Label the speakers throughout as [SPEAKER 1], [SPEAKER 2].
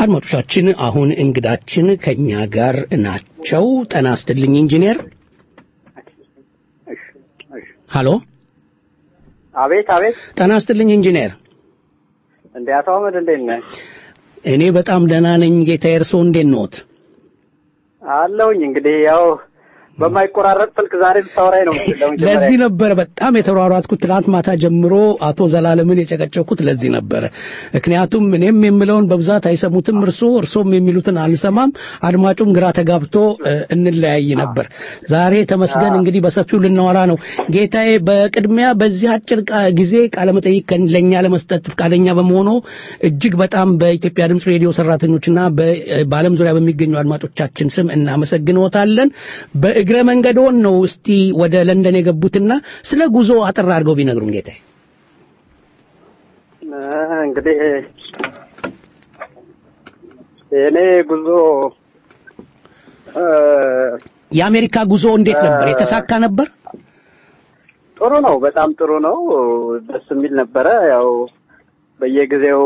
[SPEAKER 1] አድማጮቻችን አሁን እንግዳችን ከኛ ጋር ናቸው። ጤና ይስጥልኝ ኢንጂነር። ሃሎ፣
[SPEAKER 2] አቤት አቤት።
[SPEAKER 1] ጤና ይስጥልኝ ኢንጂነር።
[SPEAKER 2] እንዴ አቶ አህመድ እንዴት ነህ?
[SPEAKER 1] እኔ በጣም ደህና ነኝ ጌታዬ። እርስዎ እንዴት ነዎት?
[SPEAKER 2] አለሁኝ እንግዲህ ያው በማይቆራረጥ ስልክ ዛሬ ልታወራኝ ነው የምትለው።
[SPEAKER 1] ለዚህ ነበረ በጣም የተሯሯጥኩት ትናንት ማታ ጀምሮ አቶ ዘላለምን የጨቀጨኩት ለዚህ ነበረ። ምክንያቱም እኔም የምለውን በብዛት አይሰሙትም እርሶ እርሶም የሚሉትን አልሰማም፣ አድማጩም ግራ ተጋብቶ እ፣ እንለያይ ነበር። ዛሬ ተመስገን እንግዲህ በሰፊው ልናወራ ነው። ጌታዬ በቅድሚያ በዚህ አጭር ቃ- ጊዜ ቃለመጠይቅ ከን- ለእኛ ለመስጠት ፈቃደኛ በመሆኑ እጅግ በጣም በኢትዮጵያ ድምፅ ሬዲዮ ሰራተኞችና በ- በዓለም ዙሪያ በሚገኙ አድማጮቻችን ስም እናመሰግንዎታለን። በእግረ መንገዶን ነው እስቲ ወደ ለንደን የገቡትና ስለ ጉዞ አጠር አድርገው ቢነግሩን ጌታዬ።
[SPEAKER 2] እ፣ እንግዲህ የእኔ ጉዞ እ፣
[SPEAKER 1] የአሜሪካ ጉዞ እንዴት ነበር? የተሳካ ነበር?
[SPEAKER 2] ጥሩ ነው፣ በጣም ጥሩ ነው። ደስ የሚል ነበረ። ያው በየጊዜው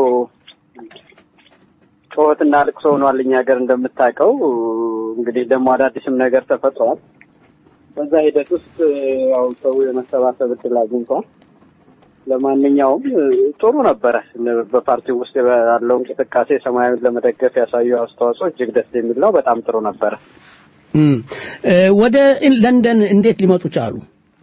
[SPEAKER 2] ጩኸትና ልቅሶ ሆኗል እኛ ሀገር እንደምታውቀው። እንግዲህ ደግሞ አዳዲስም ነገር ተፈጥሯል። በዛ ሂደት ውስጥ ያው ሰው የመሰባሰብ እድል አግኝቷል። ለማንኛውም ጥሩ ነበረ። በፓርቲው ውስጥ ያለው እንቅስቃሴ ሰማያዊን ለመደገፍ ያሳዩ አስተዋጽኦ እጅግ ደስ የሚል ነው። በጣም ጥሩ ነበረ።
[SPEAKER 1] እም፣ እ፣ ወደ ለንደን እንዴት ሊመጡ ቻሉ?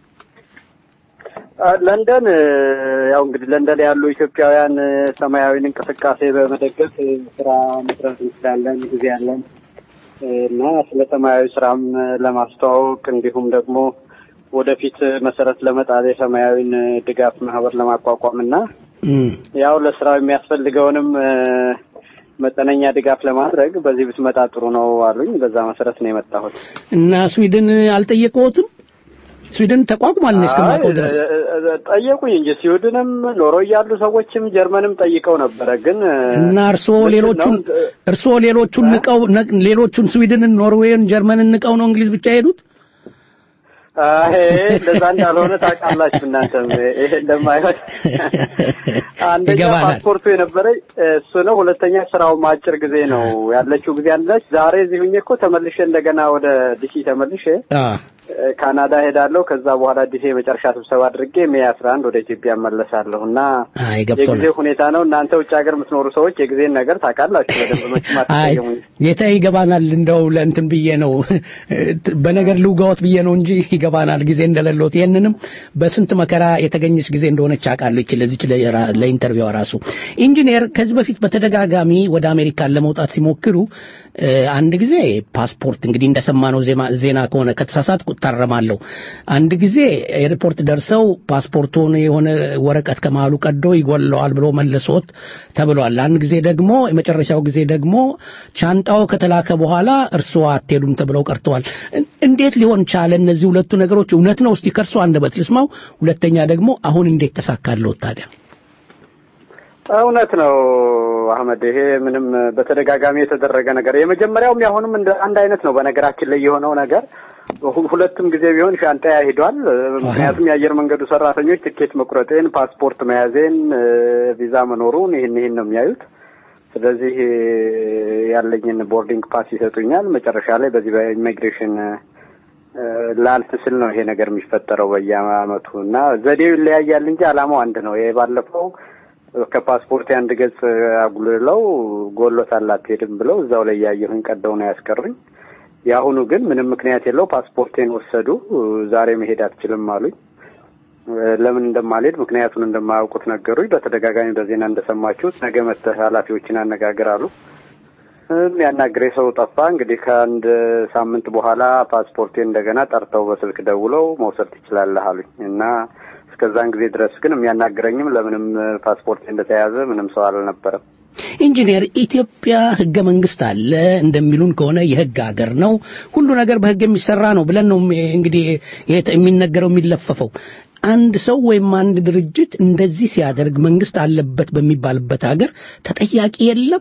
[SPEAKER 2] አ፣ ለንደን እ፣ ያው እንግዲህ ለንደን ያሉ ኢትዮጵያውያን እ፣ ሰማያዊን እንቅስቃሴ በመደገፍ እ፣ ስራ መስራት እንችላለን፣ ጊዜ ያለን እ፣ እና ስለ ሰማያዊ ስራም እ፣ ለማስተዋወቅ እንዲሁም ደግሞ ወደፊት እ፣ መሰረት ለመጣል የሰማያዊን እ፣ ድጋፍ ማህበር ለማቋቋም እና
[SPEAKER 1] እም፣
[SPEAKER 2] ያው ለስራው የሚያስፈልገውንም እ፣ መጠነኛ ድጋፍ ለማድረግ በዚህ ብትመጣ ጥሩ ነው አሉኝ። በዛ መሰረት ነው የመጣሁት።
[SPEAKER 1] እና ስዊድን አልጠየቀዎትም? ስዊድን ተቋቁሟል እኔ እስከማውቀው ድረስ።
[SPEAKER 2] አይ፣ እ- እ- ጠየቁኝ እንጂ ስዊድንም ኖሮ እያሉ ሰዎችም ጀርመንም ጠይቀው ነበረ። ግን እ፣
[SPEAKER 1] እና እርስዎ
[SPEAKER 2] ምንድን
[SPEAKER 1] ሌሎቹን
[SPEAKER 2] ነው፣ እ፣
[SPEAKER 1] እርስዎ ሌሎቹን ንቀው ነ- ሌሎቹን ስዊድንን፣ ኖርዌይን፣ ጀርመንን ንቀው ነው እንግሊዝ ብቻ የሄዱት?
[SPEAKER 2] አይ እንደዛ እንዳልሆነ ታውቃላችሁ እናንተም ይሄ እንደማይሆን አንደኛ
[SPEAKER 1] ይገባናል።
[SPEAKER 2] ፓስፖርቱ የነበረኝ እሱ ነው። ሁለተኛ ስራውም አጭር ጊዜ ነው ያለችው ጊዜ አለች። ዛሬ እዚህ ሁኜ እኮ ተመልሼ እንደገና ወደ ዲሲ ተመልሼ
[SPEAKER 1] አ
[SPEAKER 2] እ፣ ካናዳ ሄዳለሁ። ከዛ በኋላ ዲሲ የመጨረሻ ስብሰባ አድርጌ ሜይ አስራ አንድ ወደ ኢትዮጵያ እመለሳለሁ እና
[SPEAKER 1] አይ
[SPEAKER 2] የጊዜ
[SPEAKER 1] ገብቶናል።
[SPEAKER 2] ሁኔታ ነው። እናንተ ውጭ ሀገር የምትኖሩ ሰዎች የጊዜን ነገር ታውቃላችሁ በደንብ መቼም
[SPEAKER 1] አይ
[SPEAKER 2] አትቀየሙኝ።
[SPEAKER 1] ጌታ ይገባናል። እንደው ለእንትን ብዬ ነው በነገር ልውጋዎት ብዬ ነው እንጂ ይገባናል ጊዜ እንደሌለዎት። ይህንንም በስንት መከራ የተገኘች ጊዜ እንደሆነች አውቃለሁ። ይች ለዚች ለራ- ለኢንተርቪዋ ራሱ ኢንጂነር ከዚህ በፊት በተደጋጋሚ ወደ አሜሪካን ለመውጣት ሲሞክሩ እ፣ አንድ ጊዜ ፓስፖርት እንግዲህ እንደሰማነው ዜማ- ዜና ከሆነ ከተሳሳትኩ እታረማለሁ። አንድ ጊዜ ኤርፖርት ደርሰው ፓስፖርቱን የሆነ ወረቀት ከመሃሉ ቀዶ ይጎለዋል ብሎ መልሶት ተብሏል። አንድ ጊዜ ደግሞ የመጨረሻው ጊዜ ደግሞ ሻንጣው ከተላከ በኋላ እርስዎ አትሄዱም ተብለው ቀርተዋል። እን- እንዴት ሊሆን ቻለ? እነዚህ ሁለቱ ነገሮች እውነት ነው? እስቲ ከእርሶ አንደበት ልስማው። ሁለተኛ ደግሞ አሁን እንዴት ተሳካለዎት ታዲያ?
[SPEAKER 2] እውነት ነው አህመድ፣ ይሄ ምንም በተደጋጋሚ የተደረገ ነገር የመጀመሪያውም ያሁንም እንደ አንድ አይነት ነው። በነገራችን ላይ የሆነው ነገር ሁ- ሁለቱም ጊዜ ቢሆን ሻንጣ ሂዷል። ምክንያቱም የአየር መንገዱ ሰራተኞች ትኬት መቁረጤን፣ ፓስፖርት መያዜን፣ እ፣ ቪዛ መኖሩን ይህን ይህን ነው የሚያዩት። ስለዚህ እ፣ ያለኝን ቦርዲንግ ፓስ ይሰጡኛል። መጨረሻ ላይ በዚህ በኢሚግሬሽን እ፣ ላልፍ ስል ነው ይሄ ነገር የሚፈጠረው በየአመቱ እና ዘዴው ይለያያል እንጂ አላማው አንድ ነው። ይሄ ባለፈው ከፓስፖርት አንድ ገጽ አጉልለው ጎሎታል አትሄድም ብለው እዛው ላይ ያየሁኝ ቀደው ነው ያስቀሩኝ። የአሁኑ ግን ምንም ምክንያት የለው ፓስፖርቴን ወሰዱ። ዛሬ መሄድ አትችልም አሉኝ። ለምን እንደማልሄድ ምክንያቱን እንደማያውቁት ነገሩኝ። በተደጋጋሚ በዜና እንደሰማችሁት ነገ መጥተህ ኃላፊዎችን አነጋግር አሉ። የሚያናግሬ ሰው ጠፋ። እንግዲህ ከአንድ ሳምንት በኋላ ፓስፖርቴን እንደገና ጠርተው በስልክ ደውለው መውሰድ ትችላለህ አሉኝ እና እስከዛን ጊዜ ድረስ ግን የሚያናግረኝም ለምንም ፓስፖርት እንደተያዘ ምንም ሰው አልነበረም።
[SPEAKER 1] ኢንጂነር ኢትዮጵያ ህገ መንግስት አለ እንደሚሉን ከሆነ የህግ ሀገር ነው፣ ሁሉ ነገር በህግ የሚሰራ ነው ብለን ነው እንግዲህ ይሄ የሚነገረው የሚለፈፈው። አንድ ሰው ወይም አንድ ድርጅት እንደዚህ ሲያደርግ መንግስት አለበት በሚባልበት ሀገር ተጠያቂ የለም።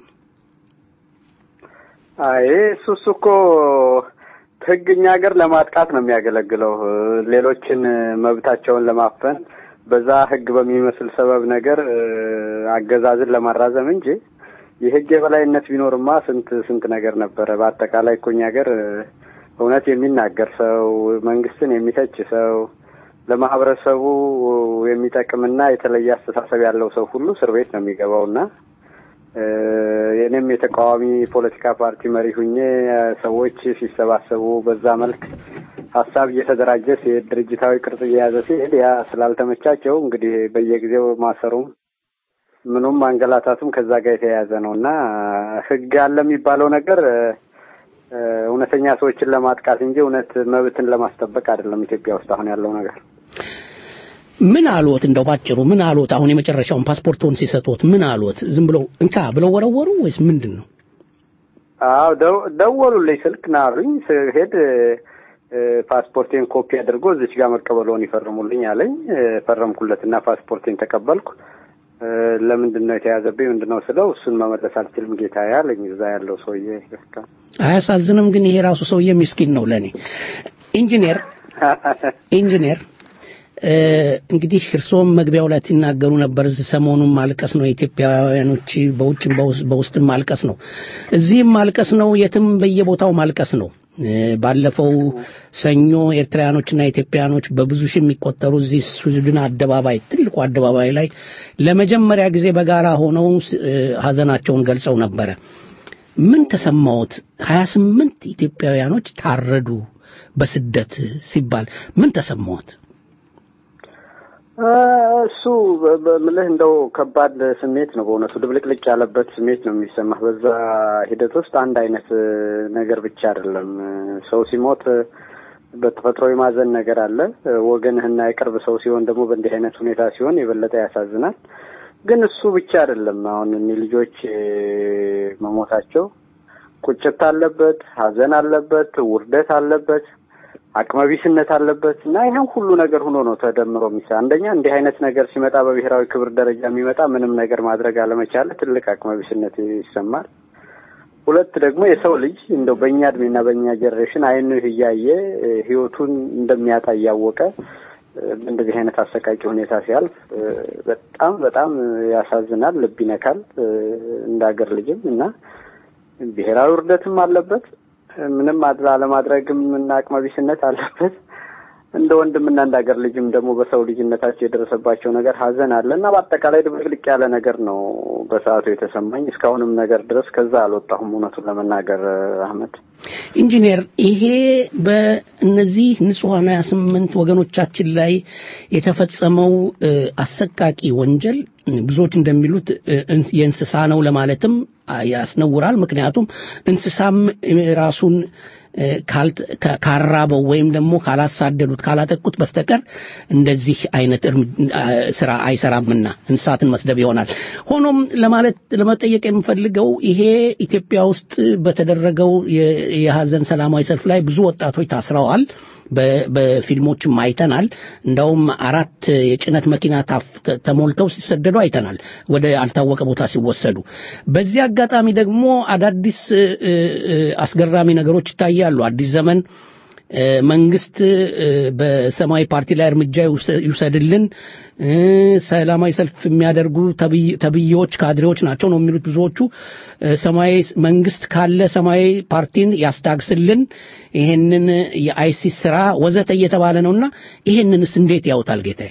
[SPEAKER 2] አይ እሱ እሱ እኮ ህግ እኛ ሀገር ለማጥቃት ነው የሚያገለግለው፣ ሌሎችን መብታቸውን ለማፈን በዛ ህግ በሚመስል ሰበብ ነገር አገዛዝን ለማራዘም እንጂ የህግ የበላይነት ቢኖርማ ስንት ስንት ነገር ነበረ። በአጠቃላይ እኮ እኛ ሀገር እውነት የሚናገር ሰው፣ መንግስትን የሚተች ሰው፣ ለማህበረሰቡ የሚጠቅምና የተለየ አስተሳሰብ ያለው ሰው ሁሉ እስር ቤት ነው የሚገባውና የእኔም የተቃዋሚ ፖለቲካ ፓርቲ መሪ ሁኜ ሰዎች ሲሰባሰቡ በዛ መልክ ሀሳብ እየተደራጀ ሲሄድ ድርጅታዊ ቅርጽ እየያዘ ሲሄድ ያ ስላልተመቻቸው እንግዲህ በየጊዜው ማሰሩም ምኑም ማንገላታቱም ከዛ ጋር የተያያዘ ነው እና ህግ አለ የሚባለው ነገር እውነተኛ ሰዎችን ለማጥቃት እንጂ እውነት መብትን ለማስጠበቅ አይደለም። ኢትዮጵያ ውስጥ አሁን ያለው ነገር
[SPEAKER 1] ምን አልዎት? እንደው ባጭሩ ምን አልዎት? አሁን የመጨረሻውን ፓስፖርቶን ሲሰጡት ምን አልዎት? ዝም ብለው እንካ ብለው ወረወሩ ወይስ ምንድን ነው?
[SPEAKER 2] አዎ ደወሉልኝ፣ ስልክ ናሩኝ። ስሄድ ፓስፖርቴን ኮፒ አድርጎ እዚች ጋር መቀበለውን ይፈርሙልኝ አለኝ። ፈረምኩለትና ፓስፖርቴን ተቀበልኩ። ለምንድን ነው የተያዘብኝ? ምንድን ነው ስለው እሱን መመለስ አልችልም ጌታ ያለኝ እዛ ያለው ሰውዬ።
[SPEAKER 1] አያሳዝንም? ግን ይሄ ራሱ ሰውዬ ምስኪን ነው ለእኔ። ኢንጂነር ኢንጂነር እንግዲህ እርስዎም መግቢያው ላይ ሲናገሩ ነበር። እዚህ ሰሞኑን ማልቀስ ነው የኢትዮጵያውያኖች በውጭም በውስጥም ማልቀስ ነው፣ እዚህም ማልቀስ ነው፣ የትም በየቦታው ማልቀስ ነው። ባለፈው ሰኞ ኤርትራውያኖችና ኢትዮጵያውያኖች በብዙ ሺህ የሚቆጠሩ እዚህ ስዊድን አደባባይ ትልቁ አደባባይ ላይ ለመጀመሪያ ጊዜ በጋራ ሆነው ሀዘናቸውን ገልጸው ነበረ። ምን ተሰማዎት? ሀያ ስምንት ኢትዮጵያውያኖች ታረዱ በስደት ሲባል ምን ተሰማዎት?
[SPEAKER 2] እሱ በምልህ እንደው ከባድ ስሜት ነው በእውነቱ ድብልቅልቅ ያለበት ስሜት ነው የሚሰማህ። በዛ ሂደት ውስጥ አንድ አይነት ነገር ብቻ አይደለም። ሰው ሲሞት በተፈጥሮ የማዘን ነገር አለ። ወገንህና የቅርብ ሰው ሲሆን ደግሞ በእንዲህ አይነት ሁኔታ ሲሆን የበለጠ ያሳዝናል። ግን እሱ ብቻ አይደለም። አሁን እኒህ ልጆች መሞታቸው ቁጭት አለበት፣ ሀዘን አለበት፣ ውርደት አለበት አቅመቢስነት አለበት እና ይህን ሁሉ ነገር ሆኖ ነው ተደምሮ የሚሳ አንደኛ እንዲህ አይነት ነገር ሲመጣ በብሔራዊ ክብር ደረጃ የሚመጣ ምንም ነገር ማድረግ አለመቻለ ትልቅ አቅመቢስነት ይሰማል። ሁለት ደግሞ የሰው ልጅ እንደው በእኛ እድሜና በእኛ ጀኔሬሽን አይኑ እያየ ህይወቱን እንደሚያጣ እያወቀ እንደዚህ አይነት አሰቃቂ ሁኔታ ሲያልፍ በጣም በጣም ያሳዝናል፣ ልብ ይነካል። እንደ ሀገር ልጅም እና ብሔራዊ ውርደትም አለበት ምንም አለማድረግም እና አቅመቢስነት አለበት። እንደ ወንድምና እንደ ሀገር ልጅም ደግሞ በሰው ልጅነታቸው የደረሰባቸው ነገር ሀዘን አለ እና በአጠቃላይ ድብልቅልቅ ያለ ነገር ነው በሰዓቱ የተሰማኝ። እስካሁንም ነገር ድረስ ከዛ አልወጣሁም እውነቱን ለመናገር አህመድ።
[SPEAKER 1] ኢንጂነር፣ ይሄ በእነዚህ ንጹሐን ሀያ ስምንት ወገኖቻችን ላይ የተፈጸመው አሰቃቂ ወንጀል ብዙዎች እንደሚሉት የእንስሳ ነው ለማለትም ያስነውራል። ምክንያቱም እንስሳም ራሱን ካራበው ወይም ደግሞ ካላሳደዱት ካላጠቁት በስተቀር እንደዚህ አይነት ስራ አይሰራምና እንስሳትን መስደብ ይሆናል። ሆኖም ለማለት ለመጠየቅ የምፈልገው ይሄ ኢትዮጵያ ውስጥ በተደረገው የሀዘን ሰላማዊ ሰልፍ ላይ ብዙ ወጣቶች ታስረዋል። በፊልሞችም አይተናል። እንዳውም አራት የጭነት መኪና ተሞልተው ሲሰደዱ አይተናል፣ ወደ አልታወቀ ቦታ ሲወሰዱ። በዚህ አጋጣሚ ደግሞ አዳዲስ አስገራሚ ነገሮች ይታያሉ። አዲስ ዘመን መንግስት በሰማያዊ ፓርቲ ላይ እርምጃ ይውሰድልን፣ ሰላማዊ ሰልፍ የሚያደርጉ ተብዬዎች ካድሬዎች ናቸው ነው የሚሉት ብዙዎቹ። ሰማያዊ መንግስት ካለ ሰማያዊ ፓርቲን ያስታግስልን፣ ይሄንን የአይሲስ ስራ ወዘተ እየተባለ ነውና ይሄንንስ እንዴት ያውታል ጌታዬ?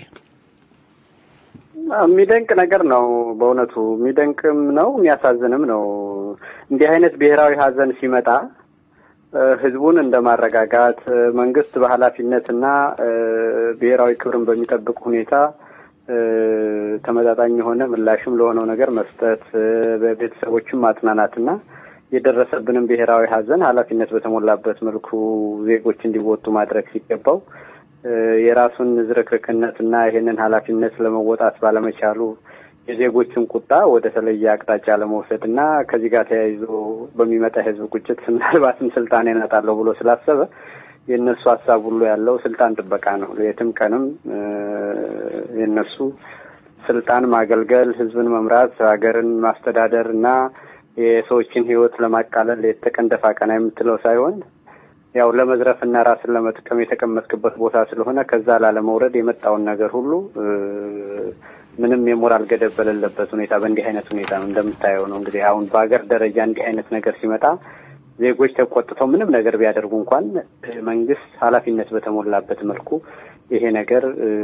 [SPEAKER 2] የሚደንቅ ነገር ነው በእውነቱ የሚደንቅም ነው የሚያሳዝንም ነው። እንዲህ አይነት ብሔራዊ ሀዘን ሲመጣ ህዝቡን እንደ ማረጋጋት መንግስት በኃላፊነትና ብሔራዊ ክብርን በሚጠብቅ ሁኔታ ተመጣጣኝ የሆነ ምላሽም ለሆነው ነገር መስጠት በቤተሰቦችም ማጽናናትና የደረሰብንም ብሔራዊ ሀዘን ኃላፊነት በተሞላበት መልኩ ዜጎች እንዲወጡ ማድረግ ሲገባው የራሱን ዝርክርክነትና ይሄንን ኃላፊነት ለመወጣት ባለመቻሉ የዜጎችን ቁጣ ወደ ተለየ አቅጣጫ ለመውሰድ እና ከዚህ ጋር ተያይዞ በሚመጣ የህዝብ ቁጭት ምናልባትም ስልጣን ያናጣለሁ ብሎ ስላሰበ የእነሱ ሀሳብ ሁሉ ያለው ስልጣን ጥበቃ ነው። የትም ቀንም የእነሱ ስልጣን ማገልገል፣ ህዝብን መምራት፣ ሀገርን ማስተዳደር እና የሰዎችን ህይወት ለማቃለል የተቀን ደፋ ቀና የምትለው ሳይሆን ያው ለመዝረፍና ራስን ለመጥቀም የተቀመጥክበት ቦታ ስለሆነ ከዛ ላለመውረድ የመጣውን ነገር ሁሉ ምንም የሞራል ገደብ በሌለበት ሁኔታ በእንዲህ አይነት ሁኔታ ነው እንደምታየው ነው እንግዲህ አሁን በሀገር ደረጃ እንዲህ አይነት ነገር ሲመጣ ዜጎች ተቆጥተው ምንም ነገር ቢያደርጉ እንኳን መንግስት ኃላፊነት በተሞላበት መልኩ ይሄ ነገር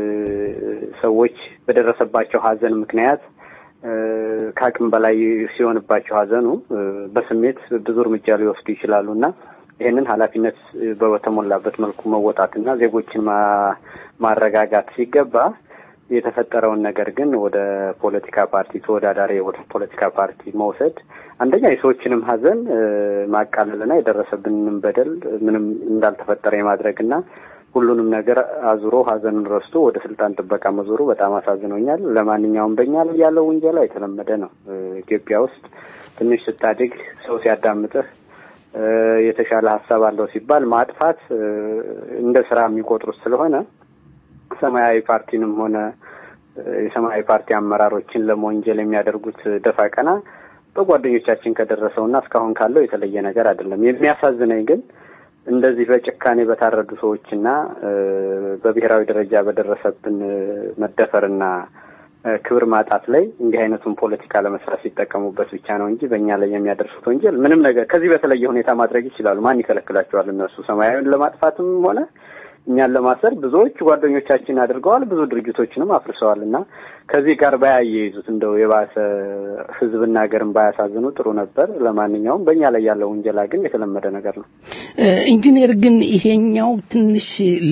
[SPEAKER 2] ሰዎች በደረሰባቸው ሀዘን ምክንያት ከአቅም በላይ ሲሆንባቸው ሀዘኑ በስሜት ብዙ እርምጃ ሊወስዱ ይችላሉ እና ይህንን ኃላፊነት በተሞላበት መልኩ መወጣትና ዜጎችን ማረጋጋት ሲገባ የተፈጠረውን ነገር ግን ወደ ፖለቲካ ፓርቲ ተወዳዳሪ ወደ ፖለቲካ ፓርቲ መውሰድ አንደኛ የሰዎችንም ሀዘን ማቃለልና የደረሰብንንም በደል ምንም እንዳልተፈጠረ የማድረግና ሁሉንም ነገር አዙሮ ሀዘኑን ረስቶ ወደ ስልጣን ጥበቃ መዞሩ በጣም አሳዝኖኛል። ለማንኛውም በእኛ ላይ ያለው ውንጀላ የተለመደ ነው። ኢትዮጵያ ውስጥ ትንሽ ስታድግ ሰው ሲያዳምጥህ የተሻለ ሀሳብ አለው ሲባል ማጥፋት እንደ ስራ የሚቆጥሩት ስለሆነ ሰማያዊ ፓርቲንም ሆነ የሰማያዊ ፓርቲ አመራሮችን ለመወንጀል የሚያደርጉት ደፋ ቀና በጓደኞቻችን ከደረሰውና እስካሁን ካለው የተለየ ነገር አይደለም። የሚያሳዝነኝ ግን እንደዚህ በጭካኔ በታረዱ ሰዎችና በብሔራዊ ደረጃ በደረሰብን መደፈርና ክብር ማጣት ላይ እንዲህ አይነቱን ፖለቲካ ለመስራት ሲጠቀሙበት ብቻ ነው እንጂ በእኛ ላይ የሚያደርሱት ወንጀል ምንም ነገር ከዚህ በተለየ ሁኔታ ማድረግ ይችላሉ። ማን ይከለክላቸዋል? እነሱ ሰማያዊን ለማጥፋትም ሆነ እኛን ለማሰር ብዙዎች ጓደኞቻችን አድርገዋል። ብዙ ድርጅቶችንም አፍርሰዋል እና ከዚህ ጋር ባያይዙት እንደው የባሰ ሕዝብና ሀገርን ባያሳዝኑ ጥሩ ነበር። ለማንኛውም በእኛ ላይ ያለው ውንጀላ ግን የተለመደ ነገር ነው።
[SPEAKER 1] ኢንጂነር ግን ይሄኛው ትንሽ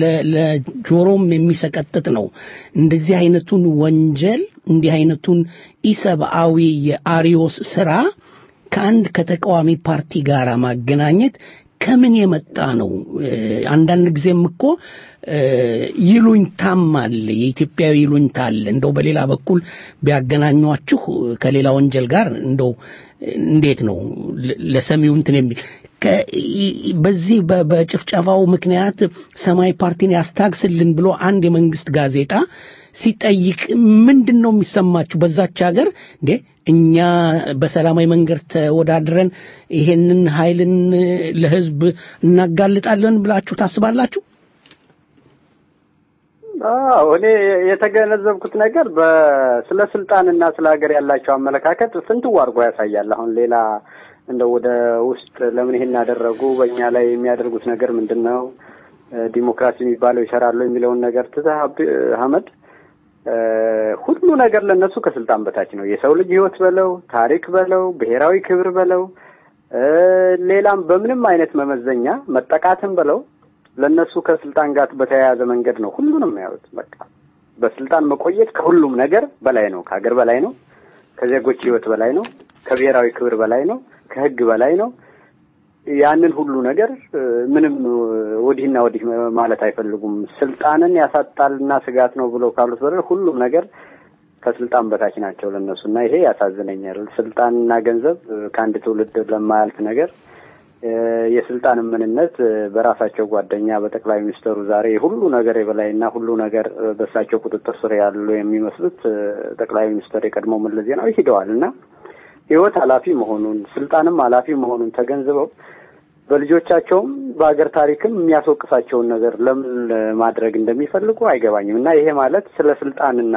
[SPEAKER 1] ለጆሮም የሚሰቀጥጥ ነው። እንደዚህ አይነቱን ወንጀል እንዲህ አይነቱን ኢሰብአዊ የአሪዮስ ስራ ከአንድ ከተቃዋሚ ፓርቲ ጋር ማገናኘት ከምን የመጣ ነው? አንዳንድ ጊዜም እኮ ይሉኝታም አለ፣ የኢትዮጵያዊ ይሉኝታ አለ። እንደው በሌላ በኩል ቢያገናኟችሁ ከሌላ ወንጀል ጋር እንደው እንዴት ነው ለሰሚው እንትን የሚል በዚህ በጭፍጨፋው ምክንያት ሰማያዊ ፓርቲን ያስታግስልን ብሎ አንድ የመንግስት ጋዜጣ ሲጠይቅ ምንድን ነው የሚሰማችሁ? በዛች ሀገር እንዴ እኛ በሰላማዊ መንገድ ተወዳድረን ይሄንን ኃይልን ለህዝብ እናጋልጣለን ብላችሁ ታስባላችሁ?
[SPEAKER 2] አዎ እኔ የተገነዘብኩት ነገር ስለ ስልጣንና ስለ ሀገር ያላቸው አመለካከት ፍንትው አድርጎ ያሳያል። አሁን ሌላ እንደ ወደ ውስጥ ለምን ይሄን ያደረጉ በእኛ ላይ የሚያደርጉት ነገር ምንድን ነው ዲሞክራሲ የሚባለው ይሰራሉ የሚለውን ነገር ትተህ አህመድ ሁሉ ነገር ለነሱ ከስልጣን በታች ነው። የሰው ልጅ ህይወት በለው ታሪክ በለው ብሔራዊ ክብር በለው ሌላም በምንም አይነት መመዘኛ መጠቃትም በለው ለነሱ ከስልጣን ጋር በተያያዘ መንገድ ነው ሁሉንም ያዩት። በቃ በስልጣን መቆየት ከሁሉም ነገር በላይ ነው። ከሀገር በላይ ነው። ከዜጎች ህይወት በላይ ነው። ከብሔራዊ ክብር በላይ ነው። ከህግ በላይ ነው። ያንን ሁሉ ነገር ምንም ወዲህና ወዲህ ማለት አይፈልጉም። ስልጣንን ያሳጣልና ስጋት ነው ብለው ካሉት በደል ሁሉም ነገር ከስልጣን በታች ናቸው ለነሱ እና ይሄ ያሳዝነኛል። ስልጣንና ገንዘብ ከአንድ ትውልድ ለማያልፍ ነገር የስልጣን ምንነት በራሳቸው ጓደኛ በጠቅላይ ሚኒስትሩ ዛሬ ሁሉ ነገር የበላይና ሁሉ ነገር በእሳቸው ቁጥጥር ስር ያሉ የሚመስሉት ጠቅላይ ሚኒስትር የቀድሞ መለስ ዜናዊ ሂደዋል እና ህይወት ኃላፊ መሆኑን ስልጣንም ኃላፊ መሆኑን ተገንዝበው በልጆቻቸውም በሀገር ታሪክም የሚያስወቅሳቸውን ነገር ለምን ማድረግ እንደሚፈልጉ አይገባኝም እና ይሄ ማለት ስለ ስልጣንና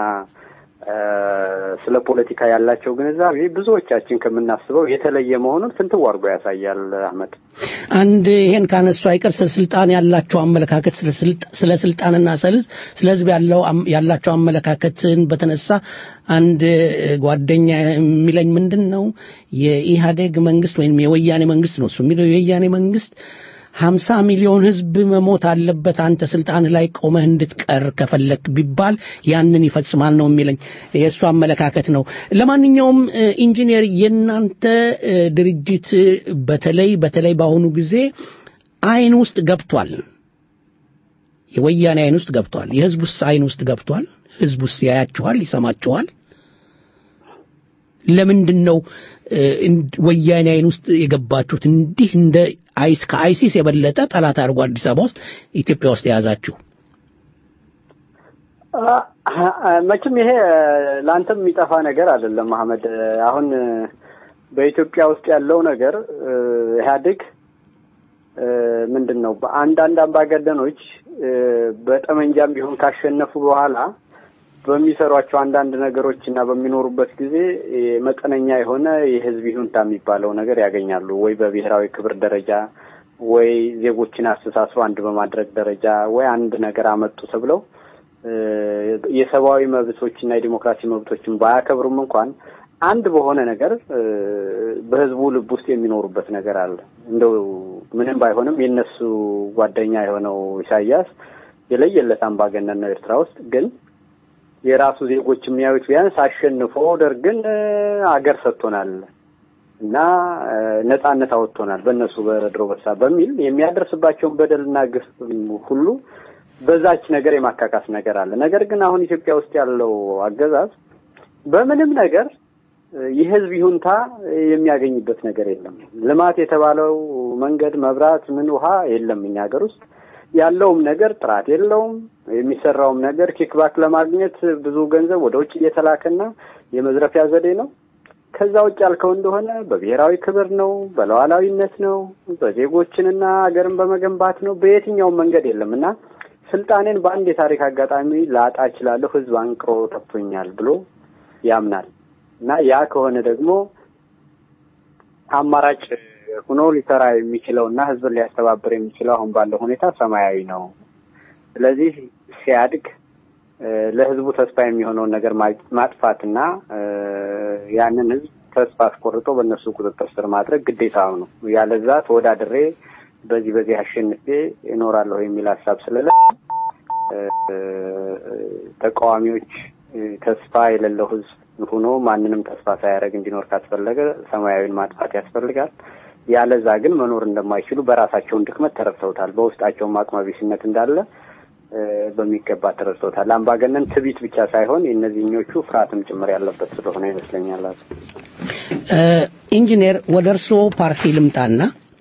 [SPEAKER 2] ስለ ፖለቲካ ያላቸው ግንዛቤ ብዙዎቻችን ከምናስበው የተለየ መሆኑን ፍንትው አድርጎ ያሳያል። አህመድ
[SPEAKER 1] አንድ ይሄን ካነሱ አይቀር ስለ ስልጣን ያላቸው አመለካከት ስለ ስልጣንና ስለ ህዝብ ያለው ያላቸው አመለካከትን በተነሳ አንድ ጓደኛ የሚለኝ ምንድን ነው የኢህአዴግ መንግስት ወይም የወያኔ መንግስት ነው እሱ የሚለው የወያኔ መንግስት ሀምሳ ሚሊዮን ህዝብ መሞት አለበት አንተ ስልጣን ላይ ቆመህ እንድትቀር ከፈለክ ቢባል ያንን ይፈጽማል ነው የሚለኝ። የእሱ አመለካከት ነው። ለማንኛውም ኢንጂነር የእናንተ ድርጅት በተለይ በተለይ በአሁኑ ጊዜ አይን ውስጥ ገብቷል። የወያኔ አይን ውስጥ ገብቷል። የህዝብ ውስጥ አይን ውስጥ ገብቷል። ህዝብ ውስጥ ያያችኋል፣ ይሰማችኋል። ለምንድን ነው ወያኔ አይን ውስጥ የገባችሁት? እንዲህ እንደ አይስ ከአይሲስ የበለጠ ጠላት አድርጎ አዲስ አበባ ውስጥ ኢትዮጵያ ውስጥ የያዛችሁ?
[SPEAKER 2] መቼም ይሄ ለአንተም የሚጠፋ ነገር አይደለም አህመድ። አሁን በኢትዮጵያ ውስጥ ያለው ነገር ኢህአዴግ ምንድን ነው በአንዳንድ አምባገነኖች በጠመንጃም ቢሆን ካሸነፉ በኋላ በሚሰሯቸው አንዳንድ ነገሮች እና በሚኖሩበት ጊዜ መጠነኛ የሆነ የህዝብ ይሁንታ የሚባለው ነገር ያገኛሉ። ወይ በብሔራዊ ክብር ደረጃ ወይ ዜጎችን አስተሳስሮ አንድ በማድረግ ደረጃ ወይ አንድ ነገር አመጡ ተብለው የሰብአዊ መብቶችና የዲሞክራሲ መብቶችን ባያከብሩም እንኳን አንድ በሆነ ነገር በህዝቡ ልብ ውስጥ የሚኖሩበት ነገር አለ። እንደው ምንም ባይሆንም የነሱ ጓደኛ የሆነው ኢሳያስ የለየለት አምባገነን ነው ኤርትራ ውስጥ ግን የራሱ ዜጎች የሚያዩት ቢያንስ አሸንፎ ደርግን አገር ሰጥቶናል እና ነጻነት አወጥቶናል በእነሱ በረድሮ በሳ በሚል የሚያደርስባቸውን በደልና ግፍ ሁሉ በዛች ነገር የማካካስ ነገር አለ። ነገር ግን አሁን ኢትዮጵያ ውስጥ ያለው አገዛዝ በምንም ነገር የህዝብ ይሁንታ የሚያገኝበት ነገር የለም። ልማት የተባለው መንገድ፣ መብራት፣ ምን ውሃ የለም እኛ ሀገር ውስጥ ያለውም ነገር ጥራት የለውም። የሚሰራውም ነገር ኪክባክ ለማግኘት ብዙ ገንዘብ ወደ ውጭ እየተላከና የመዝረፊያ ዘዴ ነው። ከዛ ውጭ ያልከው እንደሆነ በብሔራዊ ክብር ነው፣ በሉዓላዊነት ነው፣ በዜጎችንና ሀገርን በመገንባት ነው። በየትኛውም መንገድ የለም እና ስልጣኔን በአንድ የታሪክ አጋጣሚ ላጣ እችላለሁ፣ ህዝብ አንቅሮ ተፍቶኛል ብሎ ያምናል እና ያ ከሆነ ደግሞ አማራጭ ሆኖ ሊሰራ የሚችለው እና ህዝብን ሊያስተባብር የሚችለው አሁን ባለው ሁኔታ ሰማያዊ ነው። ስለዚህ ሲያድግ ለህዝቡ ተስፋ የሚሆነውን ነገር ማጥፋትና ያንን ህዝብ ተስፋ አስቆርጦ በእነሱ ቁጥጥር ስር ማድረግ ግዴታው ነው። ያለዛ ተወዳድሬ በዚህ በዚህ አሸንፌ እኖራለሁ የሚል ሀሳብ ስለለ ተቃዋሚዎች ተስፋ የሌለው ህዝብ ሆኖ ማንንም ተስፋ ሳያደርግ እንዲኖር ካስፈለገ ሰማያዊን ማጥፋት ያስፈልጋል። ያለዛ ግን መኖር እንደማይችሉ በራሳቸውን ድክመት ተረድተውታል። በውስጣቸውም አቅመቢስነት እንዳለ በሚገባ ተረድተውታል። አምባገነን ትቢት ብቻ ሳይሆን የእነዚህኞቹ ፍርሃትም ጭምር ያለበት ስለሆነ ይመስለኛል።
[SPEAKER 1] ኢንጂነር ወደ እርስዎ ፓርቲ ልምጣና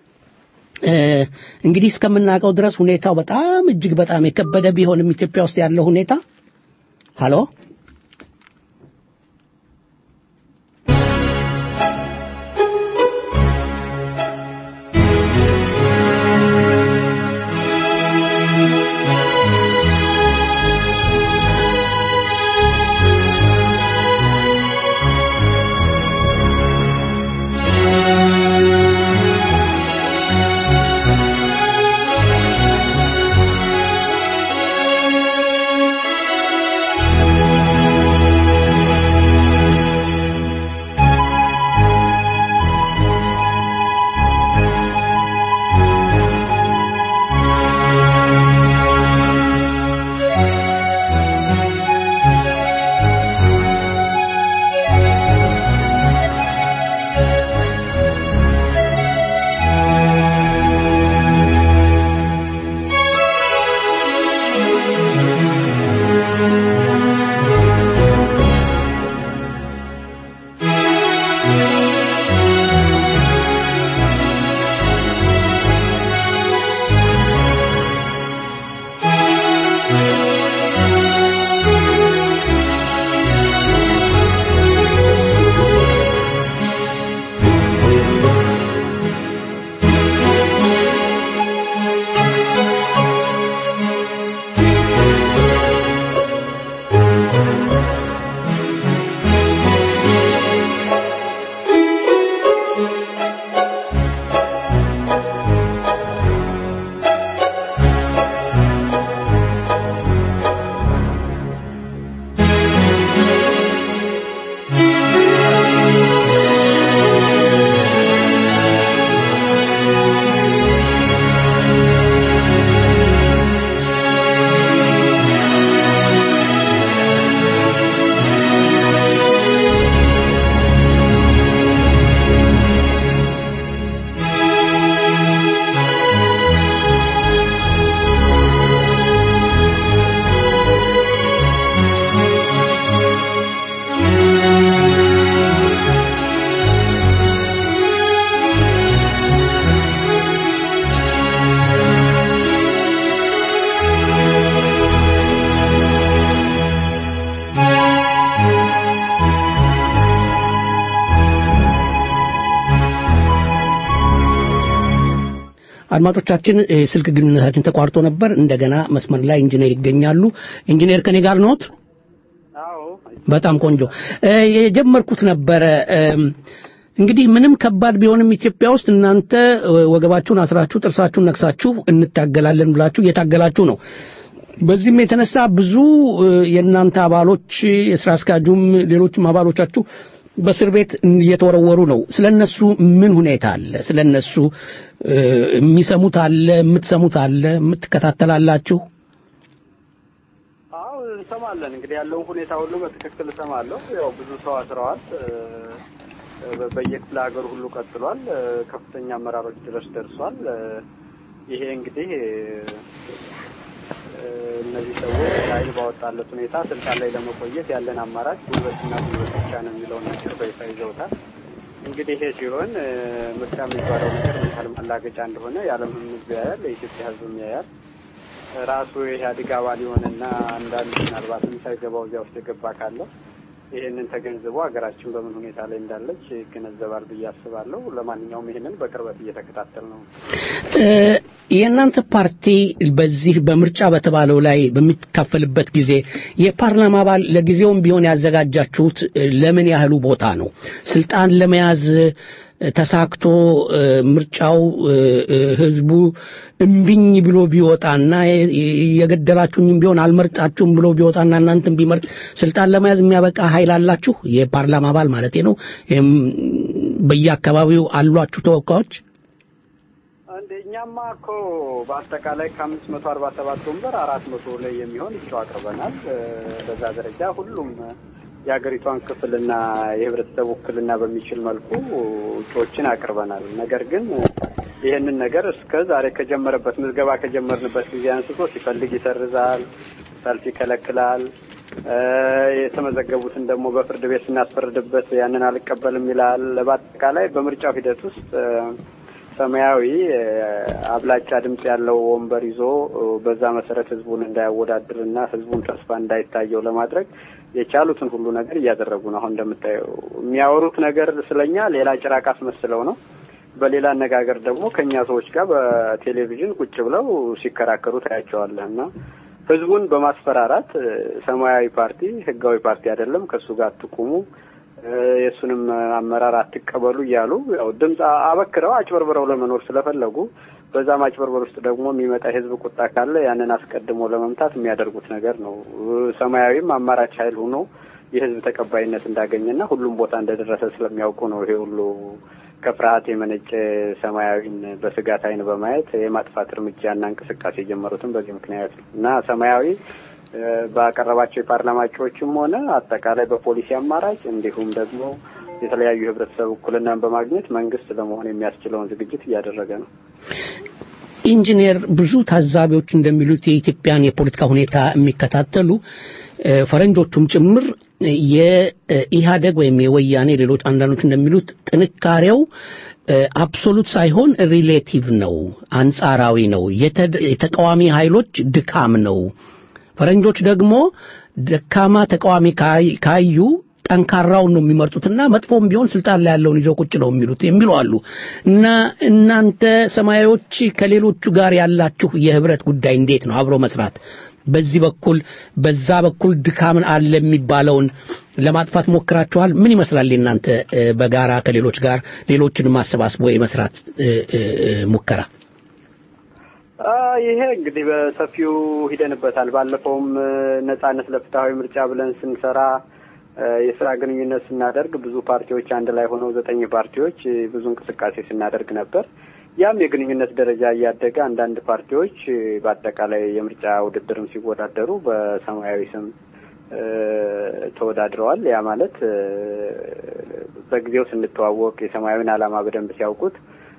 [SPEAKER 1] እንግዲህ እስከምናውቀው ድረስ ሁኔታው በጣም እጅግ በጣም የከበደ ቢሆንም ኢትዮጵያ ውስጥ ያለው ሁኔታ ሀሎ አድማጮቻችን ስልክ ግንኙነታችን ተቋርጦ ነበር። እንደገና መስመር ላይ ኢንጂነር ይገኛሉ። ኢንጂነር ከኔ ጋር ኖት? በጣም ቆንጆ የጀመርኩት ነበረ። እንግዲህ ምንም ከባድ ቢሆንም ኢትዮጵያ ውስጥ እናንተ ወገባችሁን አስራችሁ ጥርሳችሁን ነክሳችሁ እንታገላለን ብላችሁ እየታገላችሁ ነው። በዚህም የተነሳ ብዙ የእናንተ አባሎች የስራ አስኪያጁም ሌሎችም አባሎቻችሁ በእስር ቤት እየተወረወሩ ነው። ስለነሱ ምን ሁኔታ አለ? ስለነሱ የሚሰሙት አለ? የምትሰሙት አለ? የምትከታተላላችሁ?
[SPEAKER 2] አዎ እንሰማለን። እንግዲህ ያለውን ሁኔታ ሁሉ በትክክል እሰማለሁ። ያው ብዙ ሰው አስረዋል። በየክፍለ ሀገሩ ሁሉ ቀጥሏል። ከፍተኛ አመራሮች ድረስ ደርሷል። ይሄ እንግዲህ እነዚህ ሰዎች ኃይል ባወጣለት ሁኔታ ስልጣን ላይ ለመቆየት ያለን አማራጭ ጉልበትና ጉልበት ብቻ ነው የሚለውን ነገር በይፋ ይዘውታል። እንግዲህ ይሄ ሲሆን ምርጫ የሚባለው ነገር ምን ያህል ማላገጫ እንደሆነ የዓለም ሕዝብ ያያል፣ የኢትዮጵያ ሕዝብም ያያል። ራሱ የኢህአዴግ አባል የሆነና አንዳንድ ምናልባትም ሳይገባው እዚያ ውስጥ የገባ ካለ ይህንን ተገንዝቦ ሀገራችን በምን ሁኔታ ላይ እንዳለች ይገነዘባል ብዬ አስባለሁ። ለማንኛውም ይህንን በቅርበት እየተከታተል ነው።
[SPEAKER 1] የእናንተ ፓርቲ በዚህ በምርጫ በተባለው ላይ በሚካፈልበት ጊዜ የፓርላማ አባል ለጊዜውም ቢሆን ያዘጋጃችሁት ለምን ያህሉ ቦታ ነው? ስልጣን ለመያዝ ተሳክቶ ምርጫው ህዝቡ እምቢኝ ብሎ ቢወጣና የገደላችሁኝም ቢሆን አልመርጣችሁም ብሎ ቢወጣና እናንተም ቢመርጥ ስልጣን ለመያዝ የሚያበቃ ኃይል አላችሁ? የፓርላማ አባል ማለት ነው። በየአካባቢው አሏችሁ ተወካዮች?
[SPEAKER 2] እኛማ እኮ በአጠቃላይ ከአምስት መቶ አርባ ሰባት ወንበር አራት መቶ ላይ የሚሆን እጩ አቅርበናል። በዛ ደረጃ ሁሉም የሀገሪቷን ክፍልና የህብረተሰብ ውክልና በሚችል መልኩ እጩዎችን አቅርበናል። ነገር ግን ይህንን ነገር እስከ ዛሬ ከጀመረበት ምዝገባ ከጀመርንበት ጊዜ አንስቶ ሲፈልግ ይሰርዛል፣ ሰልፍ ይከለክላል። የተመዘገቡትን ደግሞ በፍርድ ቤት ስናስፈርድበት ያንን አልቀበልም ይላል። በአጠቃላይ በምርጫው ሂደት ውስጥ ሰማያዊ አብላጫ ድምፅ ያለው ወንበር ይዞ በዛ መሰረት ህዝቡን እንዳያወዳድርና ህዝቡን ተስፋ እንዳይታየው ለማድረግ የቻሉትን ሁሉ ነገር እያደረጉ ነው። አሁን እንደምታየው የሚያወሩት ነገር ስለኛ ሌላ ጭራቅ አስመስለው ነው። በሌላ አነጋገር ደግሞ ከእኛ ሰዎች ጋር በቴሌቪዥን ቁጭ ብለው ሲከራከሩ ታያቸዋለህ እና ህዝቡን በማስፈራራት ሰማያዊ ፓርቲ ህጋዊ ፓርቲ አይደለም፣ ከእሱ ጋር አትቁሙ የእሱንም አመራር አትቀበሉ እያሉ ያው ድምፅ አበክረው አጭበርብረው ለመኖር ስለፈለጉ በዛ ማጭበርበር ውስጥ ደግሞ የሚመጣ የህዝብ ቁጣ ካለ ያንን አስቀድሞ ለመምታት የሚያደርጉት ነገር ነው። ሰማያዊም አማራጭ ኃይል ሆኖ የህዝብ ተቀባይነት እንዳገኘና ሁሉም ቦታ እንደደረሰ ስለሚያውቁ ነው ይሄ ሁሉ ከፍርሃት የመነጨ ሰማያዊን በስጋት አይን በማየት የማጥፋት እርምጃና እንቅስቃሴ የጀመሩትም በዚህ ምክንያት ነው እና ሰማያዊ ባቀረባቸው የፓርላማ እጩዎችም ሆነ አጠቃላይ በፖሊሲ አማራጭ እንዲሁም ደግሞ የተለያዩ የህብረተሰብ እኩልናን በማግኘት መንግስት ለመሆን የሚያስችለውን ዝግጅት እያደረገ ነው።
[SPEAKER 1] ኢንጂነር፣ ብዙ ታዛቢዎች እንደሚሉት የኢትዮጵያን የፖለቲካ ሁኔታ የሚከታተሉ ፈረንጆቹም ጭምር የኢህአደግ ወይም የወያኔ ሌሎች አንዳንዶች እንደሚሉት ጥንካሬው አብሶሉት ሳይሆን ሪሌቲቭ ነው፣ አንጻራዊ ነው። የተቃዋሚ ኃይሎች ድካም ነው። ፈረንጆች ደግሞ ደካማ ተቃዋሚ ካዩ ጠንካራውን ነው የሚመርጡትና መጥፎም ቢሆን ስልጣን ላይ ያለውን ይዘው ቁጭ ነው የሚሉት የሚሉ አሉ እና እናንተ ሰማያዊዎች ከሌሎቹ ጋር ያላችሁ የህብረት ጉዳይ እንዴት ነው? አብሮ መስራት በዚህ በኩል በዛ በኩል ድካምን አለ የሚባለውን ለማጥፋት ሞክራችኋል? ምን ይመስላል የእናንተ በጋራ ከሌሎች ጋር ሌሎችን ማሰባስቦ የመስራት ሙከራ?
[SPEAKER 2] ይሄ እንግዲህ በሰፊው ሂደንበታል። ባለፈውም ነጻነት ለፍትሐዊ ምርጫ ብለን ስንሰራ የስራ ግንኙነት ስናደርግ ብዙ ፓርቲዎች አንድ ላይ ሆነው ዘጠኝ ፓርቲዎች ብዙ እንቅስቃሴ ስናደርግ ነበር። ያም የግንኙነት ደረጃ እያደገ አንዳንድ ፓርቲዎች በአጠቃላይ የምርጫ ውድድርም ሲወዳደሩ በሰማያዊ ስም ተወዳድረዋል። ያ ማለት በጊዜው ስንተዋወቅ የሰማያዊን ዓላማ በደንብ ሲያውቁት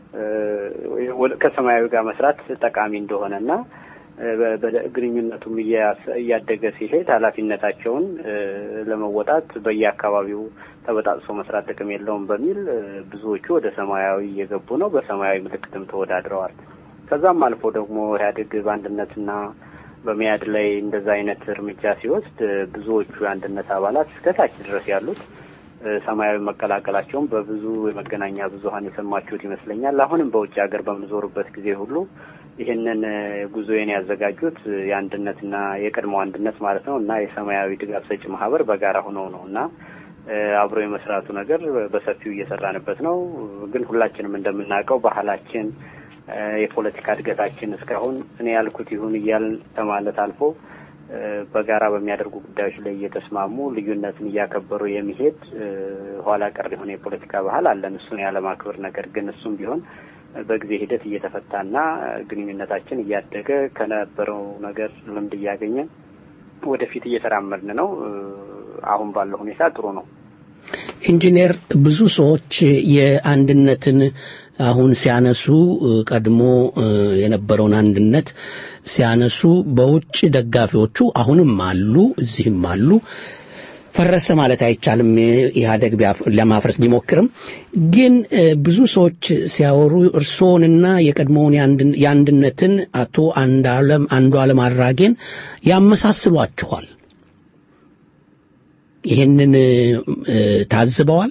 [SPEAKER 2] ከሰማያዊ ጋር መስራት ጠቃሚ እንደሆነና ግንኙነቱም እያደገ ሲሄድ ኃላፊነታቸውን ለመወጣት በየአካባቢው ተበጣጥሶ መስራት ጥቅም የለውም በሚል ብዙዎቹ ወደ ሰማያዊ እየገቡ ነው። በሰማያዊ ምልክትም ተወዳድረዋል። ከዛም አልፎ ደግሞ ኢህአዴግ በአንድነትና በመያድ ላይ እንደዛ አይነት እርምጃ ሲወስድ ብዙዎቹ የአንድነት አባላት እስከታች ድረስ ያሉት ሰማያዊ መቀላቀላቸውን በብዙ የመገናኛ ብዙኃን የሰማችሁት ይመስለኛል። አሁንም በውጭ ሀገር በምዞሩበት ጊዜ ሁሉ ይህንን ጉዞዬን ያዘጋጁት የአንድነትና የቀድሞ አንድነት ማለት ነው እና የሰማያዊ ድጋፍ ሰጪ ማህበር በጋራ ሆነው ነው እና አብሮ የመስራቱ ነገር በሰፊው እየሰራንበት ነው። ግን ሁላችንም እንደምናውቀው ባህላችን፣ የፖለቲካ እድገታችን እስካሁን እኔ ያልኩት ይሁን እያልን ከማለት አልፎ በጋራ በሚያደርጉ ጉዳዮች ላይ እየተስማሙ ልዩነትን እያከበሩ የሚሄድ ኋላ ቀር የሆነ የፖለቲካ ባህል አለን። እሱን ያለማክበር ነገር ግን እሱም ቢሆን በጊዜ ሂደት እየተፈታና ግንኙነታችን እያደገ ከነበረው ነገር ልምድ እያገኘ ወደፊት እየተራመድን ነው። አሁን ባለው ሁኔታ ጥሩ ነው።
[SPEAKER 1] ኢንጂነር ብዙ ሰዎች የአንድነትን አሁን ሲያነሱ ቀድሞ የነበረውን አንድነት ሲያነሱ በውጭ ደጋፊዎቹ አሁንም አሉ፣ እዚህም አሉ። ፈረሰ ማለት አይቻልም። ኢህአደግ ለማፍረስ ቢሞክርም ግን ብዙ ሰዎች ሲያወሩ እርስዎንና የቀድሞውን የአንድነትን አቶ አንዱዓለም አንዱዓለም አራጌን ያመሳስሏችኋል። ይህንን ታዝበዋል?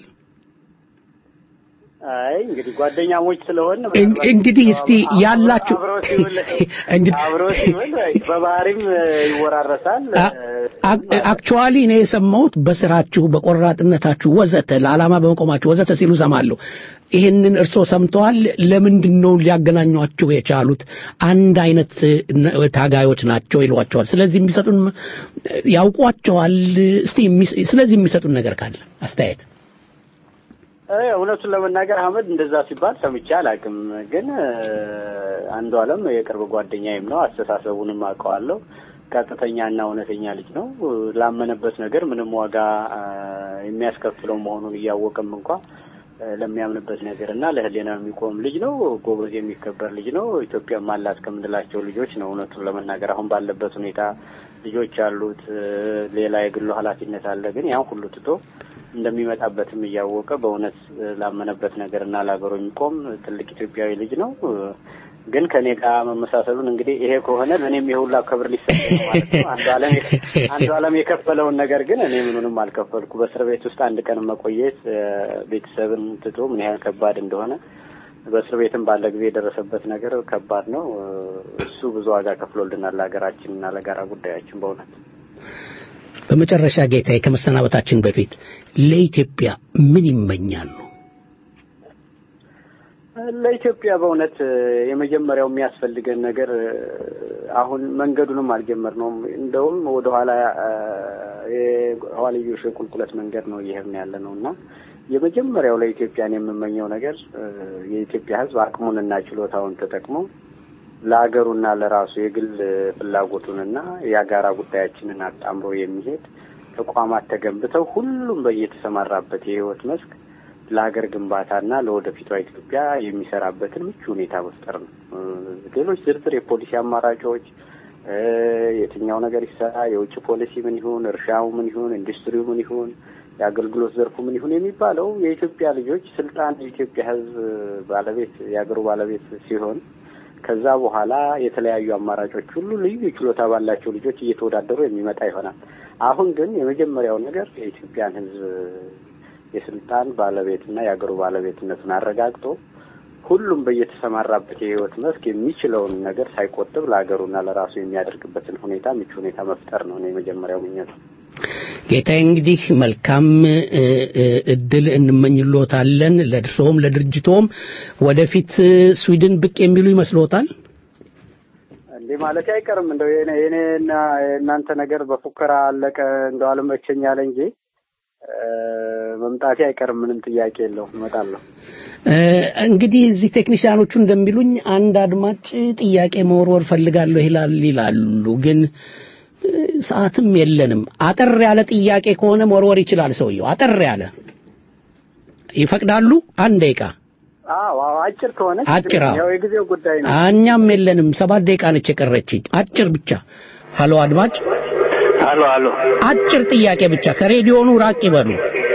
[SPEAKER 2] አይ እንግዲህ ጓደኛሞች ስለሆነ
[SPEAKER 1] እንግዲህ እስቲ ያላችሁ
[SPEAKER 2] አብሮ ሲውል በባህሪም ይወራረሳል።
[SPEAKER 1] አክቹዋሊ እኔ የሰማሁት በስራችሁ፣ በቆራጥነታችሁ ወዘተ ለዓላማ በመቆማችሁ ወዘተ ሲሉ ሰማለሁ። ይህንን እርስዎ ሰምተዋል? ለምንድን ነው ሊያገናኟቸው የቻሉት? አንድ አይነት ታጋዮች ናቸው ይሏቸዋል። ስለዚህ የሚሰጡን ያውቋቸዋል። እስቲ ስለዚህ የሚሰጡን ነገር ካለ አስተያየት
[SPEAKER 2] እውነቱን ለመናገር አህመድ እንደዛ ሲባል ሰምቼ አላውቅም። ግን አንዱ አለም የቅርብ ጓደኛዬም ነው። አስተሳሰቡንም አውቀዋለሁ። ቀጥተኛና እውነተኛ ልጅ ነው። ላመነበት ነገር ምንም ዋጋ የሚያስከፍለው መሆኑን እያወቅም እንኳ ለሚያምንበት ነገር እና ለሕሊና የሚቆም ልጅ ነው። ጎበዝ የሚከበር ልጅ ነው። ኢትዮጵያም አላት ከምንላቸው ልጆች ነው። እውነቱን ለመናገር አሁን ባለበት ሁኔታ ልጆች አሉት፣ ሌላ የግሉ ኃላፊነት አለ። ግን ያን ሁሉ ትቶ እንደሚመጣበትም እያወቀ በእውነት ላመነበት ነገር እና ለሀገሩ የሚቆም ትልቅ ኢትዮጵያዊ ልጅ ነው። ግን ከኔ ጋር መመሳሰሉን እንግዲህ ይሄ ከሆነ እኔም የሁላ ክብር ሊሰጥ ነው ማለት ነው። አንዱ አለም አንዱ አለም የከፈለውን ነገር ግን እኔ ምኑንም አልከፈልኩ። በእስር ቤት ውስጥ አንድ ቀን መቆየት ቤተሰብን ትቶ ምን ያህል ከባድ እንደሆነ በእስር ቤትም ባለ ጊዜ የደረሰበት ነገር ከባድ ነው። እሱ ብዙ ዋጋ ከፍሎልናል ለሀገራችን እና ለጋራ ጉዳያችን በእውነት
[SPEAKER 1] በመጨረሻ ጌታዬ ከመሰናበታችን በፊት ለኢትዮጵያ ምን ይመኛሉ?
[SPEAKER 2] ለኢትዮጵያ በእውነት የመጀመሪያው የሚያስፈልገን ነገር አሁን መንገዱንም አልጀመርነውም። እንደውም ወደኋላ የኋልዮሽ የቁልቁለት መንገድ ነው እየሄድን ያለ ነው እና የመጀመሪያው ለኢትዮጵያን የምመኘው ነገር የኢትዮጵያ ሕዝብ አቅሙንና ችሎታውን ተጠቅሞ ለሀገሩና ለራሱ የግል ፍላጎቱንና የጋራ ጉዳያችንን አጣምሮ የሚሄድ ተቋማት ተገንብተው ሁሉም በየተሰማራበት የህይወት መስክ ለሀገር ግንባታና ለወደፊቷ ኢትዮጵያ የሚሰራበትን ምቹ ሁኔታ መፍጠር ነው። ሌሎች ዝርዝር የፖሊሲ አማራጮች የትኛው ነገር ይሰራ፣ የውጭ ፖሊሲ ምን ይሁን፣ እርሻው ምን ይሁን፣ ኢንዱስትሪው ምን ይሁን፣ የአገልግሎት ዘርፉ ምን ይሁን የሚባለው የኢትዮጵያ ልጆች ስልጣን የኢትዮጵያ ህዝብ ባለቤት የሀገሩ ባለቤት ሲሆን ከዛ በኋላ የተለያዩ አማራጮች ሁሉ ልዩ ችሎታ ባላቸው ልጆች እየተወዳደሩ የሚመጣ ይሆናል። አሁን ግን የመጀመሪያው ነገር የኢትዮጵያን ህዝብ የስልጣን ባለቤትና የሀገሩ ባለቤትነቱን አረጋግጦ ሁሉም በየተሰማራበት የህይወት መስክ የሚችለውን ነገር ሳይቆጥብ ለሀገሩና ለራሱ የሚያደርግበትን ሁኔታ ምቹ ሁኔታ መፍጠር ነው የመጀመሪያው ምኞት።
[SPEAKER 1] ጌታዬ እንግዲህ መልካም እድል እንመኝሎታለን። ለእርስዎም ለድርጅቶም ወደፊት ስዊድን ብቅ የሚሉ ይመስሎታል?
[SPEAKER 2] እንዴ ማለት አይቀርም። እንደው የኔና የእናንተ ነገር በፉከራ አለቀ እንደው አልመቸኝ አለ እንጂ መምጣቴ አይቀርም። ምንም ጥያቄ የለው እመጣለሁ።
[SPEAKER 1] እንግዲህ እዚህ ቴክኒሽያኖቹ እንደሚሉኝ አንድ አድማጭ ጥያቄ መወርወር ፈልጋለሁ ይላል ይላሉ ግን ሰዓትም የለንም። አጠር ያለ ጥያቄ ከሆነ መወርወር ይችላል ሰውየው። አጠር ያለ ይፈቅዳሉ? አንድ ደቂቃ።
[SPEAKER 2] አዎ አጭር ከሆነ
[SPEAKER 1] አጭር
[SPEAKER 2] ያው የጊዜው ጉዳይ ነው።
[SPEAKER 1] እኛም የለንም። ሰባት ደቂቃ ነች የቀረችኝ። አጭር ብቻ። ሀሎ አድማጭ።
[SPEAKER 3] ሀሎ ሀሎ።
[SPEAKER 1] አጭር ጥያቄ ብቻ። ከሬዲዮኑ ራቅ ይበሉ።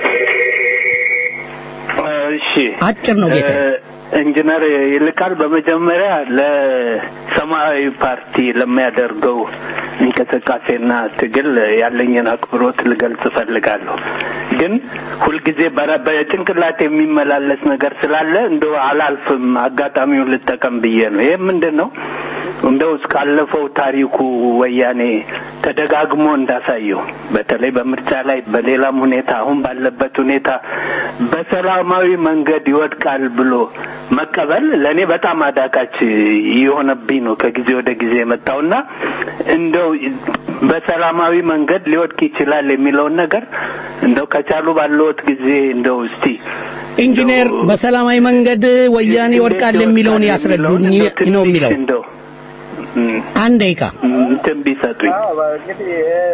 [SPEAKER 3] እሺ
[SPEAKER 1] አጭር ነው ጌታ።
[SPEAKER 3] ኢንጂነር ይልቃል በመጀመሪያ ለሰማያዊ ፓርቲ ለሚያደርገው እንቅስቃሴና ትግል ያለኝን አክብሮት ልገልጽ እፈልጋለሁ። ግን ሁልጊዜ በጭንቅላት የሚመላለስ ነገር ስላለ እንደው አላልፍም፣ አጋጣሚውን ልጠቀም ብዬ ነው። ይህ ምንድን ነው? እንደው እስካለፈው ታሪኩ ወያኔ ተደጋግሞ እንዳሳየው በተለይ በምርጫ ላይ በሌላም ሁኔታ አሁን ባለበት ሁኔታ በሰላማዊ መንገድ ይወድቃል ብሎ መቀበል ለእኔ በጣም አዳጋች የሆነብኝ ነው ከጊዜ ወደ ጊዜ የመጣውና እንደው በሰላማዊ መንገድ ሊወድቅ ይችላል የሚለውን ነገር እንደው ከቻሉ ባለዎት ጊዜ እንደው እስቲ
[SPEAKER 1] ኢንጂነር በሰላማዊ መንገድ ወያኔ ይወድቃል የሚለውን ያስረዱኝ ነው የሚለው
[SPEAKER 3] እንደው
[SPEAKER 1] አንድ ደቂቃ
[SPEAKER 3] እንትን ቢሰጡኝ
[SPEAKER 2] እንግዲህ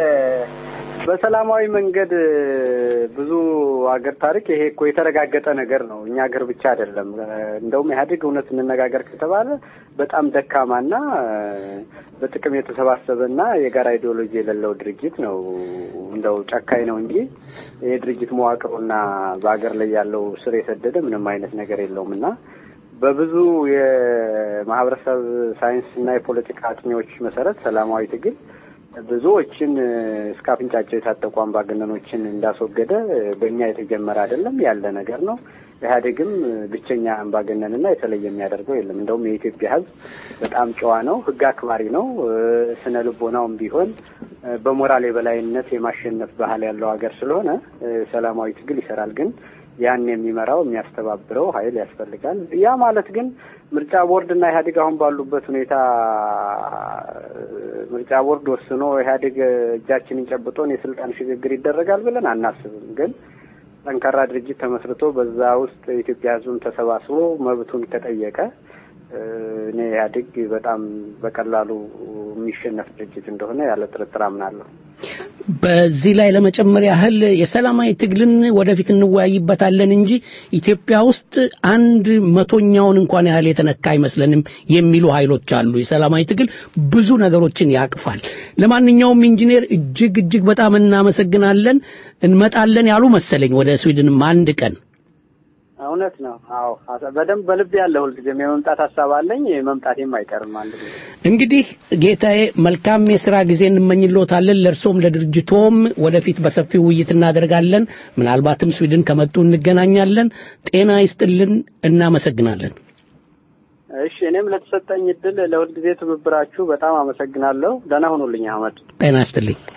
[SPEAKER 2] በሰላማዊ መንገድ ብዙ ሀገር ታሪክ ይሄ እኮ የተረጋገጠ ነገር ነው። እኛ ሀገር ብቻ አይደለም። እንደውም ኢህአዴግ እውነት እንነጋገር ከተባለ በጣም ደካማና በጥቅም የተሰባሰበና የጋራ ኢዲዮሎጂ የሌለው ድርጅት ነው። እንደው ጨካኝ ነው እንጂ ይሄ ድርጅት መዋቅሩና በሀገር ላይ ያለው ስር የሰደደ ምንም አይነት ነገር የለውም እና በብዙ የማህበረሰብ ሳይንስ እና የፖለቲካ አጥኚዎች መሰረት ሰላማዊ ትግል ብዙዎችን እስከ አፍንጫቸው የታጠቁ አምባገነኖችን እንዳስወገደ በእኛ የተጀመረ አይደለም፣ ያለ ነገር ነው። ኢህአዴግም ብቸኛ አምባገነንና የተለየ የሚያደርገው የለም። እንደውም የኢትዮጵያ ሕዝብ በጣም ጨዋ ነው፣ ሕግ አክባሪ ነው። ስነ ልቦናውም ቢሆን በሞራል የበላይነት የማሸነፍ ባህል ያለው ሀገር ስለሆነ ሰላማዊ ትግል ይሰራል። ግን ያን የሚመራው የሚያስተባብረው ኃይል ያስፈልጋል። ያ ማለት ግን ምርጫ ቦርድ እና ኢህአዴግ አሁን ባሉበት ሁኔታ ምርጫ ቦርድ ወስኖ ኢህአዴግ እጃችንን ጨብጦን የስልጣን ሽግግር ይደረጋል ብለን አናስብም። ግን ጠንካራ ድርጅት ተመስርቶ በዛ ውስጥ የኢትዮጵያ ህዝብም ተሰባስቦ መብቱን ከጠየቀ እኔ ኢህአዴግ በጣም በቀላሉ የሚሸነፍ ድርጅት እንደሆነ ያለ ጥርጥር አምናለሁ።
[SPEAKER 1] በዚህ ላይ ለመጨመር ያህል የሰላማዊ ትግልን ወደፊት እንወያይበታለን እንጂ ኢትዮጵያ ውስጥ አንድ መቶኛውን እንኳን ያህል የተነካ አይመስለንም የሚሉ ኃይሎች አሉ። የሰላማዊ ትግል ብዙ ነገሮችን ያቅፋል። ለማንኛውም ኢንጂነር እጅግ እጅግ በጣም እናመሰግናለን። እንመጣለን ያሉ መሰለኝ ወደ ስዊድንም አንድ ቀን
[SPEAKER 2] እውነት ነው። አዎ በደንብ በልብ ያለ ሁልጊዜም የመምጣት ሀሳብ አለኝ። መምጣቴም አይቀርም አንድ ጊዜ።
[SPEAKER 1] እንግዲህ ጌታዬ መልካም የስራ ጊዜ እንመኝሎታለን። ለእርሶም ለድርጅቶም ወደፊት በሰፊው ውይይት እናደርጋለን። ምናልባትም ስዊድን ከመጡ እንገናኛለን። ጤና ይስጥልን። እናመሰግናለን።
[SPEAKER 2] እሺ፣ እኔም ለተሰጠኝ እድል ለሁልጊዜ ትብብራችሁ በጣም አመሰግናለሁ። ደህና ሁኑልኝ አህመድ።
[SPEAKER 1] ጤና ይስጥልኝ።